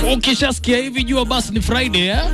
Ukishasikia hivi jua basi ni Friday eh?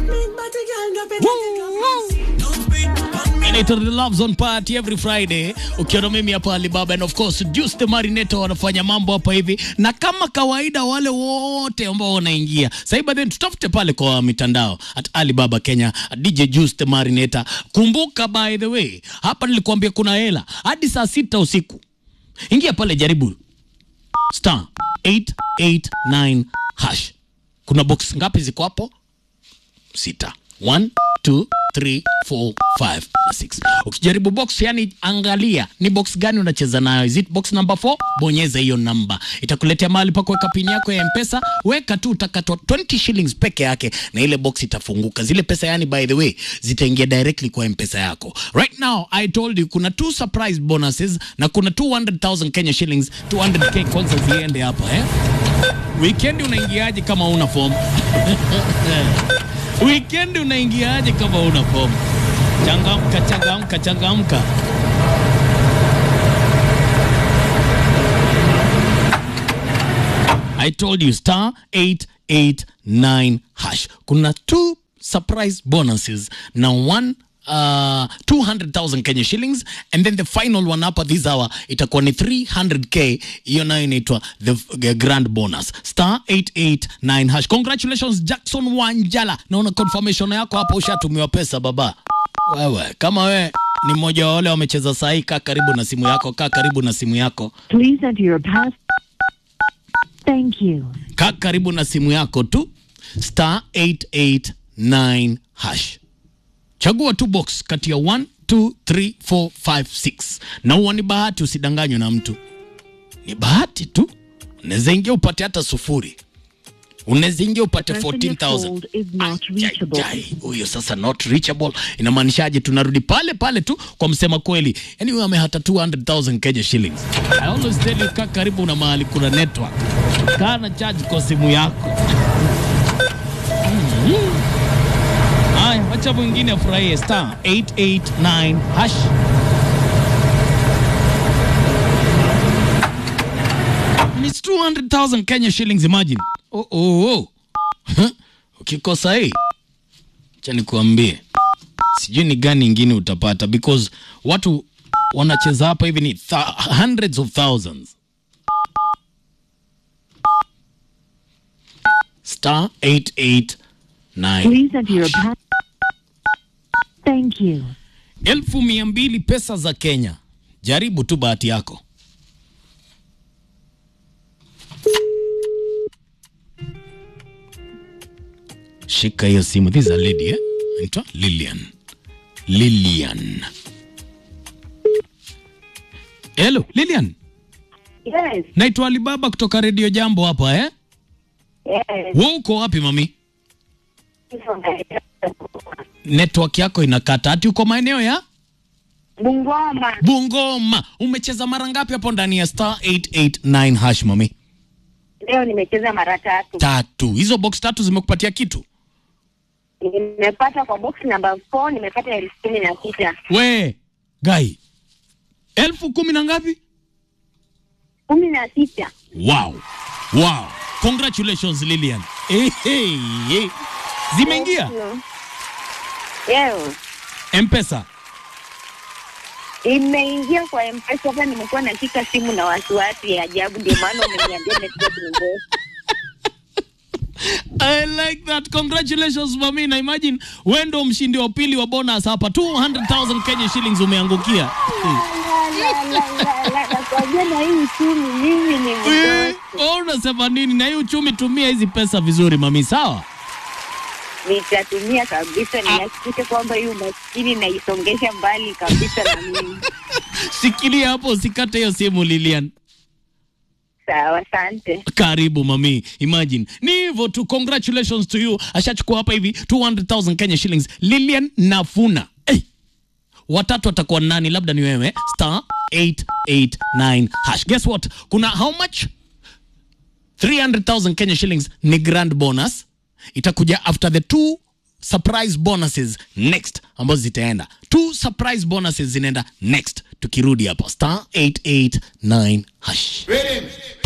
Inaitwa The Love Zone Party every Friday. Ukiona mimi hapa Alibaba and of course Juice the Marinator wanafanya mambo hapa hivi, na kama kawaida wale wote ambao wanaingia sasa, by then tutafute pale kwa mitandao at Alibaba Kenya, at DJ Juice the Marinator. Kumbuka by the way, hapa nilikuambia kuna hela hadi saa sita usiku. Ingia pale, jaribu star 889 hash. Kuna box ngapi ziko hapo? Sita. One, two, three, four, five na six. Ukijaribu box, yani angalia ni box gani unacheza nayo. Is it box number 4? Bonyeza hiyo namba, itakuletea mahali pa kuweka pini yako ya Mpesa. Weka tu, utakatwa 20 shillings peke yake na ile box itafunguka. Zile pesa yani, by the way, zitaingia directly kwa Mpesa yako. Right now I told you kuna two surprise bonuses na kuna 200,000 Kenya shillings, 200k kwanza ziende hapa eh. Weekend unaingiaje kama una form? Weekend unaingiaje kama una form? Changamka, changamka, changamka. I told you star 889 hash. Kuna two surprise bonuses na one uh, 200,000 Kenya shillings and then the final one hapa this hour itakuwa ni 300k. Hiyo nayo inaitwa the, the grand bonus star 889 hash. Congratulations Jackson Wanjala, naona confirmation yako hapo, ushatumiwa pesa baba. Wewe kama we ni mmoja wa wale wamecheza sahi, kaa karibu na simu yako, kaa karibu na simu yako, Please enter your pass. Thank you. kaa karibu na simu yako tu, star 889 hash. Chagua tu box kati ya 1 2 3 4 5 6, na huwa ni bahati, usidanganywe na mtu, ni bahati tu. Unaweza ingia upate hata sufuri, unaweza ingia upate Person you 14,000 called is not reachable. Jai, huyo sasa not reachable inamaanishaje? Tunarudi pale pale tu kwa msema kweli, yani huyo amehata 200,000 Kenya shillings. I always tell you, kaa karibu na mahali kuna network, kaa na charge kwa simu yako. Mhm. Haya, wacha mwingine afurahie star 889 hash. And it's 200,000 Kenya shillings, imagine. Oh, oh, oh. Huh? Ukikosa hii cha nikuambie, sijui ni gani ingine utapata because watu wanacheza hapa hivi ni th hundreds of thousands. Star 889 Please enter your pass. Thank you. elfu mia mbili pesa za Kenya. Jaribu tu bahati yako. Shika hiyo simu. This is a lady eh? Anaitwa Lilian. Lilian. Hello, Lilian. Yes, Naitwa Alibaba kutoka Radio Jambo hapa eh? yes. Wewe uko wapi mami? Network yako inakata. Ati uko maeneo ya Bungoma. Bungoma. Umecheza mara ngapi hapo ndani ya star 889 hash mami? Leo nimecheza mara tatu. Tatu. Hizo box tatu zimekupatia kitu? Nimepata kwa box number 4 nimepata elfu kumi na sita. We, gai. Elfu kumi na ngapi? Kumi na sita. Wow. Wow. Congratulations Lilian. Hey, hey, hey. Zimeingia Leo M-Pesa. imeingia kwa M-Pesa. Hapa nimekuwa nashika simu na wasiwasi ya ajabu, ndio maana umeniambia network ni mbovu. I like that. Congratulations mami. Na imagine wewe ndo mshindi wa pili wa bonus hapa. 200,000 Kenya shillings umeangukia. Nakwambia na hii uchumi mimi ni Eh, mdogo. wewe unasema nini? Na hii uchumi, tumia hizi pesa vizuri mami, sawa? Nitatumia kabisa, nihakikishe kwamba hii umaskini naisongesha mbali kabisa na mimi. Shikilia hapo, usikate hiyo simu Lilian. Sawa, asante. Karibu mami, imagine ni hivyo tu. Congratulations to you. Ashachukua hapa hivi 200,000 Kenya shillings. Lilian Nafuna. Hey. Watatu atakuwa nani? Labda ni wewe. Star 889 hash. Guess what? Kuna how much? 300,000 Kenya shillings ni grand bonus. Itakuja after the two surprise bonuses next ambazo zitaenda. Two surprise bonuses zinaenda next tukirudi hapa star 889 hash. Rhythm.